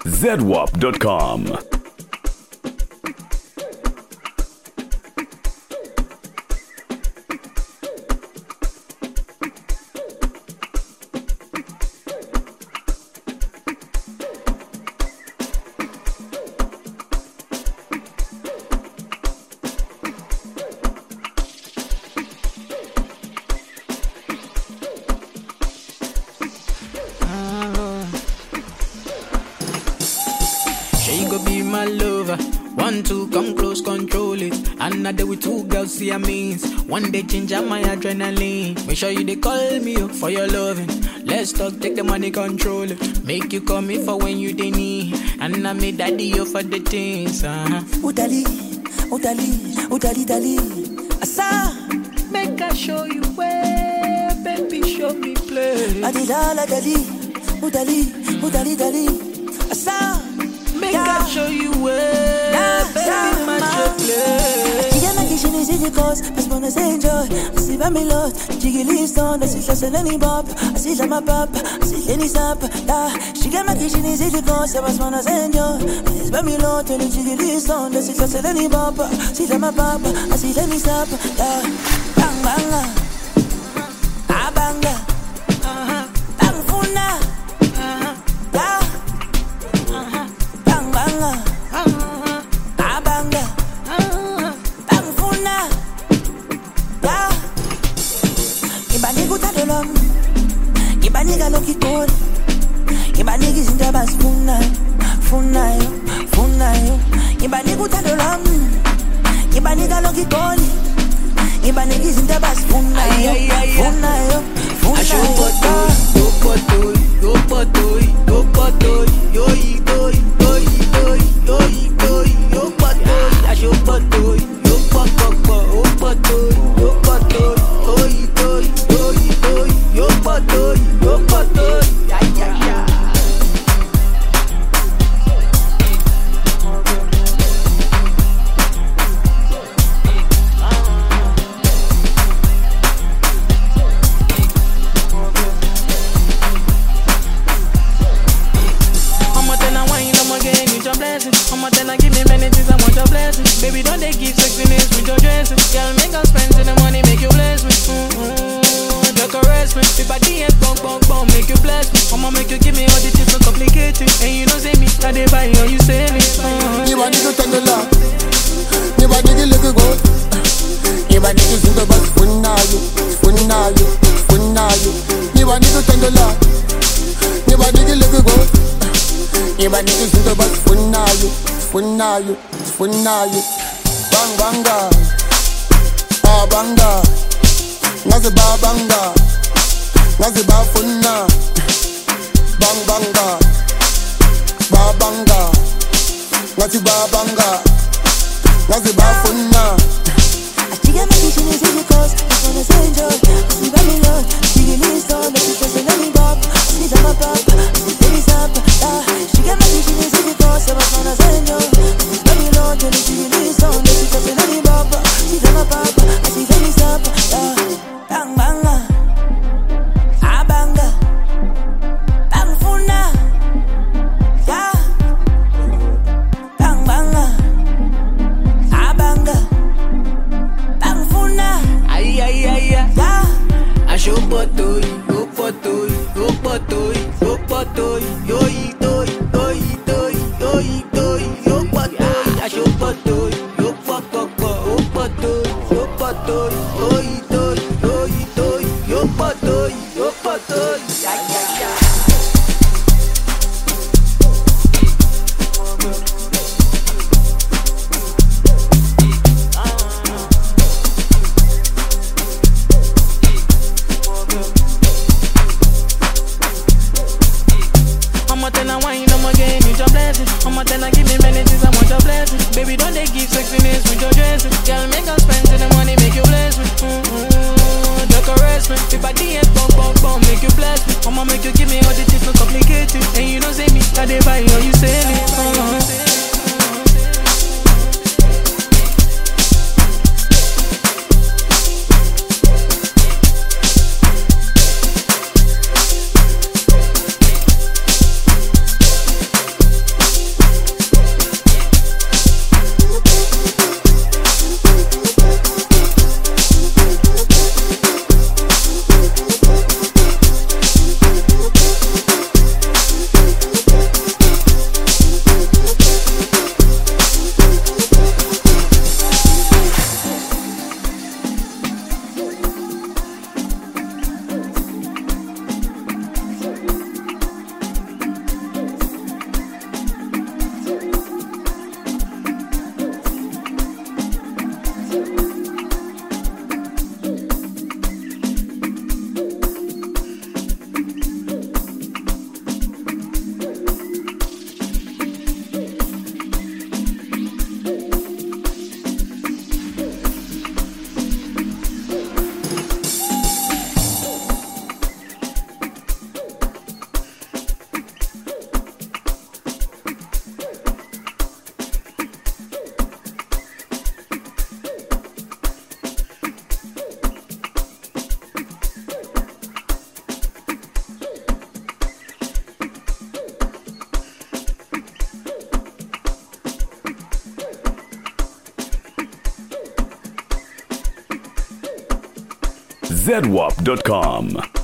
zedwap.com. She go be my lover. One, two, come close, control it. Another with two girls, see I means. One day change up my adrenaline. Make sure you they call me up for your loving. Let's talk, take the money, control it. Make you call me for when you they need. And I made daddy you for the things. Uh-huh. Udali, Udali, Udali, Dali. Asa, Make I show you where, baby, show me play. Adilala, Dali, Udali, Udali, Dali. Asa, Make Yeah. I show you where, Yeah, baby, yeah, my ma. play. Chigana kishini zidi cause, mas bona enjoy. Asiba mi lot, chigi liston, asihla seleni bop, asihla ma pop, asihla ni sap. Yeah, chigana kishini zidi cause, mas bona enjoy. Asiba mi lot, ni chigi liston, asihla seleni bop, asihla ma pop, asihla ni sap. Yeah, bang banga, abanga, bang funa, yeah, bang banga, abanga. Bangifuna ya Ngibanika uthando lwami Ngibanika lokhu igoli Ngibanika izinto abazifunayo Funayo, funayo Ngibanika uthando lwami Ngibanika lokhu igoli Ngibanika izinto abazifunayo Ay, ay, ay, ay. Funayo, Acho funayo yo potoi, yo potoi, yo potoi, yo itoi, yo itoi, yo itoi, yo potoi, acho potoi, yo popopo, yo potoi, yo potoi, yo itoi, yo itoi, yo potoi, yo potoi, ya ya ya. I'ma tell her wine, I'ma get with your blessing. I'ma tell her give me many things, I want your blessing. Baby, don't they give sexiness with your dressing? Girl, make us spend the money, make you bless me. Mm-hmm. Decorate me, if I did bong bong bong, make you bless me. I'ma make you give me all the things so complicated. And you know say me, I they buy or you sell it. Mm-hmm. ngibanika uthando lwami ngibanika ilokhu igoli ngibanika izinto abazifunayo zifunayo zifunayo ngibanika uthando lwami ngibanika ilokhu igoli ngibanika izinto abazifunayo zifunayo zifunayo bangibanga abanga ngaze babanga ngaze bafuna bangibanga babanga ngathi babanga ngaze bafuna Chigana kishini zidi cause, mas bona enjoy. Asiba mi lot, chigi liston, asihla seleni bop, asihla ma pop, asihla ni sap. Yeah, chigana kishini zidi cause, mas bona enjoy. Asiba mi lot, ni chigi liston, asihla seleni bop, asihla ma pop, asihla ni sap. Yeah, bang banga, abanga, bang funa. Yeah, bang banga, abanga, bang funa. Ay, ay, ay, ay. Yeah. Acho potoi, yo potoi, yo potoi, yo potoi, yo itoi, yo itoi, yo itoi, yo potoi, acho potoi, yo popopo, yo potoi, yo potoi, yo itoi, yo itoi, yo potoi, yo potoi, ya ya ya. I'ma tell her wine, I'ma get with your blessing. I'ma tell her give me many things, I want your blessing. Baby, don't they give sexiness with your dressing? Girl, make us spend the money, make you bless me. Mm-hmm. Decorate me. If I did bong bong bong, make you bless me. I'ma make you give me all the things so complicated. And you don't say me, I they buy or you sell it. Uh-huh. zedwap.com.